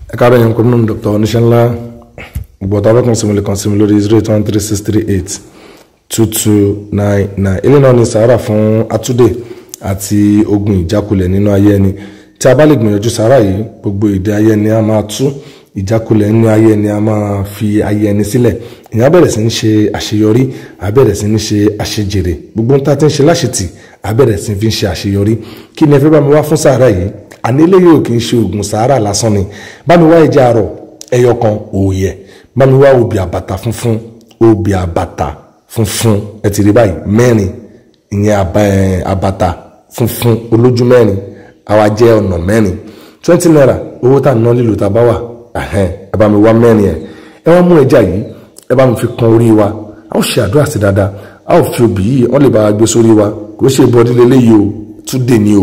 ẹ káàárọ̀ yẹn kọ́mínú dr oníṣẹ́ ńlá gbọ́dọ̀ abẹ́kùn sí mi lè kàn sí mi lórí zero eight one three six three eight two two nine nine ilé náà ni sàárà fún atúndè àti ogun ìjákulẹ̀ nínú ayé ẹni tí a bá lè gbìyànjú sàárà yìí gbogbo ìdè ayé ẹni a máa tú ìjákulẹ̀ nínú ayé ẹni a máa fi ayé ẹni sílẹ̀ ìyẹn á bẹ̀rẹ̀ sí ní ṣe àṣeyọrí á bẹ̀rẹ̀ sí ní ṣe àṣejèrè gbogbo ń ta ti ń ṣe láṣetì á bẹ̀rẹ̀ sí fi ń ṣe àṣeyọrí kí ni ẹ fẹ́ bá mi wá fún sàárà yìí àní eléyìí ò kì í ṣe oògùn sàárà lásán ni bá mi wá ẹja àrọ̀ ẹyọ kan òòyẹ̀ bá mi wá obì àbàtà funfun obì àbàtà funfun ẹ ti rí báyìí mẹ́rin ìyẹn àbàtà funfun olójú mẹ́rin àwa jẹ́ ọ̀nà mẹ́rin twenty naira owó tá à ń ná lílo tá a bá wà ẹ bá mi wá mẹ́rin ẹ̀ ẹ wá mú ẹja yìí ẹ bá mi fi kan orí wa a ó ṣe àdúrà sí dáadáa a ó fi obì yìí wọ́n lè bá wa gbé sórí wa kò ṣe bọ́dí lélẹ́yìí o túndé ni o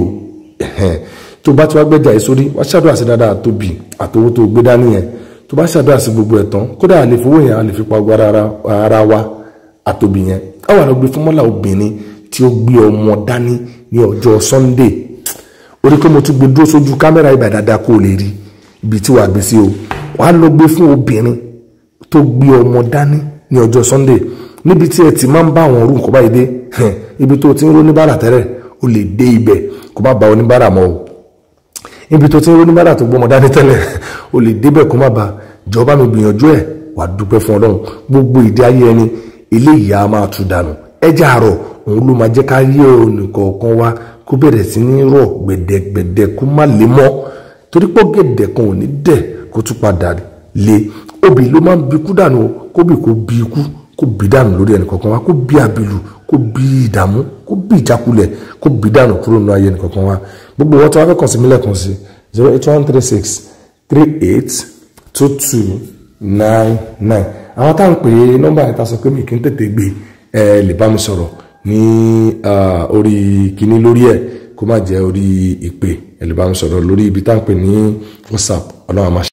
tó bá ti wá gbẹ́jà yìí sórí wá ṣàdúrà sí dáadáa tóbi àtowó tó gbé dání yẹn tó bá ṣàdúrà sí gbogbo ẹ̀ tán kódà a lè fowó yẹn a lè fi pa gbọ́ ara wa àtòbí yẹn a wà lọ gbé fún mọ́là obìnrin tí ó gbé ọmọ dání ní ọjọ́ Sunday orí pé mo tún gbé dúró sójú kámẹ́rà ibà dáadáa kó o lè rí ibi tí wàá gbé sí o wàá lọ gbé fún obìnrin tó gbé ọmọ dání ní ọjọ́ Sunday níbi tí ẹ ti máa ń bá àwọn orú nǹkan báyìí dé ibi tó ti ń ró níbàrà tẹ́lẹ̀ o lè dé ibẹ̀ kó má ba oníbàrà mọ́ o ibi tó ti ń ró níbàrà tó gbọ́mọ dání tẹ́lẹ̀ o lè débẹ̀ kó má ba jọba mi gbìyànjú ẹ̀ wàá dúpẹ́ fún Ọlọ́run gbogbo ìdí ayé ẹni eléyìí á máa tú dànù ẹja àrọ̀ òun ló máa jẹ́ ká yé onìkọ̀ọ̀kan wa kó bẹ̀rẹ̀ sí ní rọ̀ gbẹ̀dẹ̀gbẹ̀dẹ̀ kó má lè mọ́ torí pé gẹ̀dẹ̀ kan ò ní dẹ̀ kó tún padà lé obì ló máa ń bi ikú dànù kóbì kó bi ikú kó bi dànù lórí ẹnìkọ̀ọ̀kan wa kó bi àbìlù kó bi ìdààmú kó bi ìjákulẹ̀ kó bi dànù kúrò nínú ayé ẹnìkọ̀ọ̀kan wa gbogbo wọn tí wọn fẹ́ kàn sí mílẹ̀ kan sí zero eight one three six three eight two two nine nine àwọn táwọn pè é nọ́mbà yẹn ta sọ pé mi kì í tètè gbé ẹ lè bá mi sọ̀rọ̀ ní orí kíní lórí ẹ̀ kó má jẹ́ orí ìpè ẹ lè bá mi sọ̀rọ̀ lórí ibi táwọn pè ní WhatsApp ọlọ́run àmàṣe.